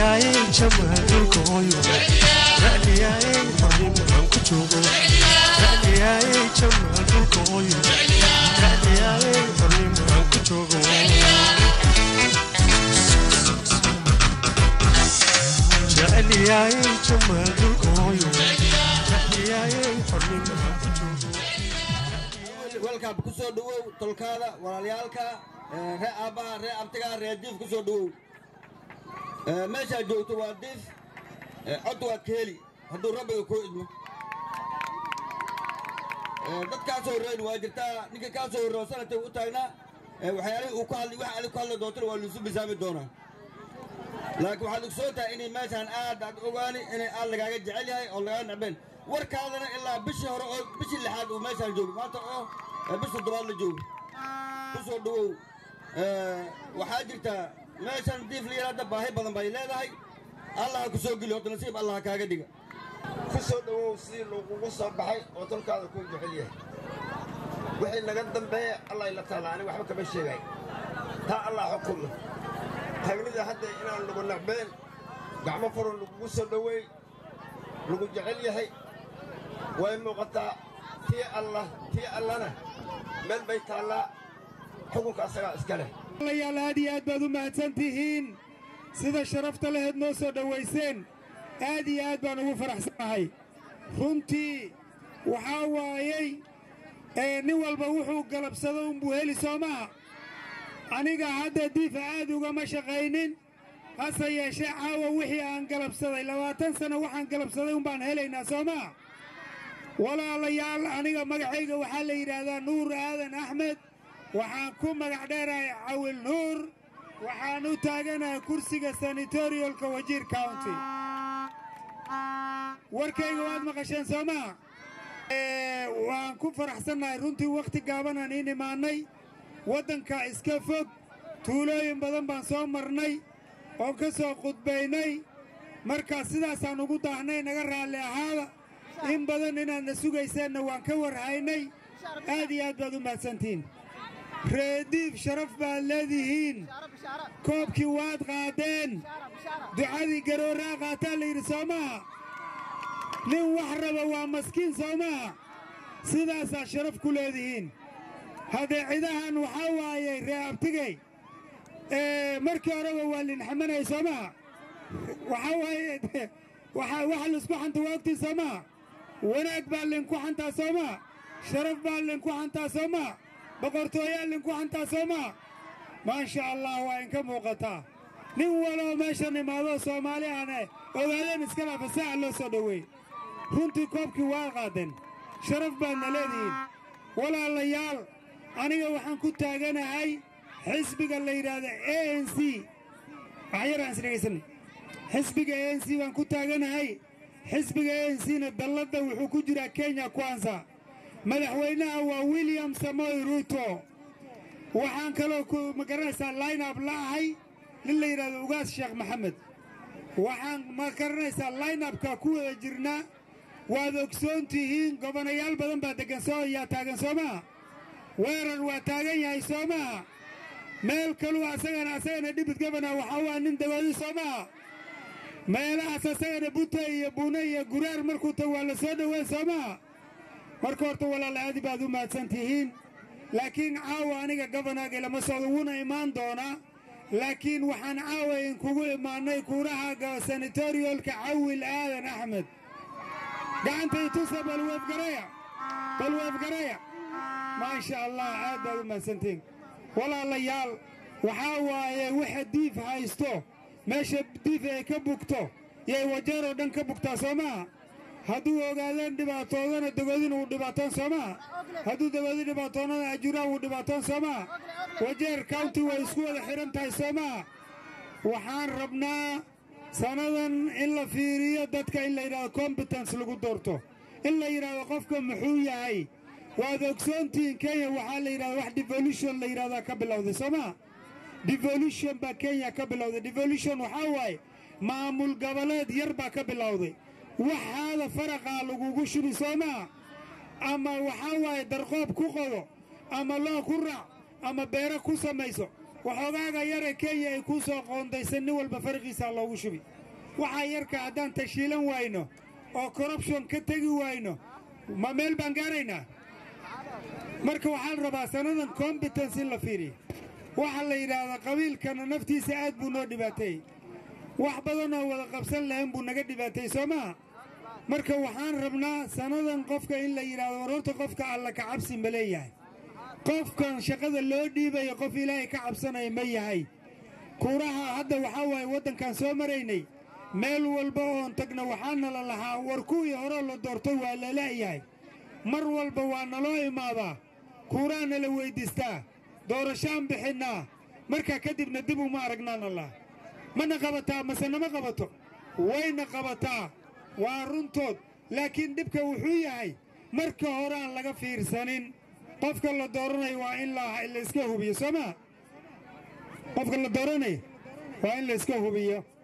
jeclyahay jamaalkooyo jeclyahay xornimaan ku joogo jeclyahay jamaalkooyo jeclyahay xornimaan ku joogo jeclyahay jamaalkooyo jeclyahay xornimaan ku joogo welkaab ku soo dhowow tolkaada walaalyaalka ree aabbaha ree abtiga ree diif ku soo dhowow meeshaad joogto waa diif cod waad ka heli hadduu rabbiga kuu idmo dad kaa soo horreyn waa jirtaa ninka kaa soo horreeyo sanadkay u taagnaa waxyaalihii uu ku hadli wax ali ku hadli doontana waa liisu misaami doonaa laakiin waxaad ogsoon tahay inay meeshaan aad aad ogaani inay aad lagaaga jecel yahay oo lagaaga necbeen warkaadana ilaa bishii hore oo bishii lixaad uu meeshaan joogo maanta oo bish toddobaad la joogo ku soo dhowow waxaa jirtaa meeshan diif liyaraadda baahi badan bay leedahay allah ha ku soo geli horta nasiib allah ha kaaga dhiga ku soo dhowow sidii lagugu soo baxay oo tolkaada kuu jecel yahay wixii naga dambeeya allah ila taala aniga waxba kama sheegay taa allah xukunna tagnida hadda inaan lagu nacbeen gacmo furan lagugu soo dhoweey lagu jecel yahay way muuqataa tii allah tii allana meel bay taallaa xukunka asagaa iska leh yaal aad iyo aad baad u mahadsan tihiin sida sharafta laheed noo soo dhowayseen aad iyo aad baan ugu faraxsanahay runtii waxaa waayey nin walba wuxuu galabsado unbuu heli soo maha aniga hadda diifa aad ugama shaqaynin hase yeeshee caawa wixii aan galabsaday labaatan sano waxaan galabsaday umbaan helaynaa soo maha walaalayaal aniga magacayga waxaa la yidhaahdaa nuur aadan axmed waxaan ku magac dheerahay cawil nuur waxaan u taaganahay kursiga sanitorialka wajiir county warkayga waad maqasheen soo maha waan ku faraxsannahay runtii wakhti gaabanaan iin imaannay waddanka iska fog tuulooyin badan baan soo marnay oon ka soo qudbaynay markaa sidaasaan ugu daahnay naga raalli ahaada in badan inaadna sugayseenna waan ka warhaynay aad iyo aad baad u mahadsantihiin reediif sharaf baad leedihiin koobkii waad qaadeen ducadii garooraa qaataa la yidhi soo maha nin wax raba waa maskiin soo maha sidaasaa sharaf ku leedihiin haddee cidahan waxaa waayey ree abtigey markii horeba waa linxamanay soo maha waxaa waaye waxa laisku xanta waa ogtiin soo maha wanaag baa linku xantaa soo maha sharaf baa linku xantaa soo maha boqortooyaa linku xantaa soo maha maasha allah waa inka muuqataa nin waloo meeshan imaadoo soomaali ahne ogaadeen iskala fasaaxa loo soo dhoweey runtii koobkii waa qaadeen sharaf baadna leedihiin walaalayaal aniga waxaan ku taaganahay xisbiga la yidhaahda a n c waxyaraan isdhegaysan xisbiga a n c baan ku taaganahay xisbiga a n c na dalladda wuxuu ku jiraa kenya kwanza madaxweynaha waa william samoy ruuto waxaan kaloo ma garanaysaa linab la ahay nin la yidhahdo ugaas sheekh maxamed waxaan ma garanaysaa linabka ku wada jirnaa waad ogsoon tihiin gobonayaal badan baa deggan soo yaa taagan soo maha weerar waa taagan yahay soo maha meel kaluu asagana asagana dhibid gobona waxaa waa nin dagoodi soo maha meelahaas asagana bute iyo buune iyo guraar markuu tago waa la soo dhoweyn soo maha marka horta walaala aadi baad u mahadsan tihiin laakiin caawa aniga gobonaga lama socdo wuuna imaan doonaa laakiin waxaan caawa inkugu imaannay kuuraha sanitorialka cawil aadan axmed gacanta itusa balweefgaraya balweefgaraya maasha allah aad baad u mahadsantihiin walaalayaal waxaa waaye waxa diif haysto meesha diif ay ka bugto yay wajeeroo dhan ka bugtaa soo maha hadduu ogaadeen dhibaatoodana dagoodin wuu dhibaatoon soo maha hadduu dagoodi dhibaatoonana ajuraan wuu dhibaatoon soo maha wajeer county way isku wada xidhan tahay soo maha waxaan rabnaa sannadan in la fiiriyo dadka in la yidhahdo competence lagu doorto in la yidhahdo qofka muxuu yahay waad ogsoontihiin kenya waxaa la yidhahda wax devolution la yidhahdaa ka bilowday soo maha devolution baa kenya ka bilowday devolution waxaa waaye maamul goboleed yar baa ka bilowday waxaada faraqaa lagugu shubi soo maha ama waxaa waaye darqoob ku qodo ama loo ku raac ama beero ku samayso waxoogaaga yare kenya ay kuu soo qoondaysan nin walba farqiisaa loogu shubi waxaa yarka haddaan tashiilan wayno oo korrubshon ka tegi wayno ma meel baan gaaraynaa marka waxaan rabaa sannadan kombitens in la fiiriyo waxaa la yidhaahdaa qabiilkana naftiisa aad buu noo dhibaateeyey wax badan oo wada qabsan lahayn buu naga dhibaateeyey soo maha marka waxaan rabnaa sannadan qofka in la yidhahdo war horta qofka alla ka cabsi ma leeyahay qofkan shaqada loo dhiibaya qof ilaahay ka cabsanaya ma yahay kuuraha hadda waxaa waaye waddankan soo maraynay meel walba oon tagna waxaana la lahaa war kuwii horeo la doortay waa la la'yahay mar walba waa naloo imaadaa kuuraana la weyddiistaa doorashaan bixinnaa markaa kadibna dib uma aragnaana lah mana qabataa mase nama qabato wayna qabataa waa runtood laakiin dhibka wuxuu yahay marka hore aan laga fiirsanin qofka la dooranayo waa in la iska hubiyo soo maa qofka la dooranayo waa in la iska hubiyo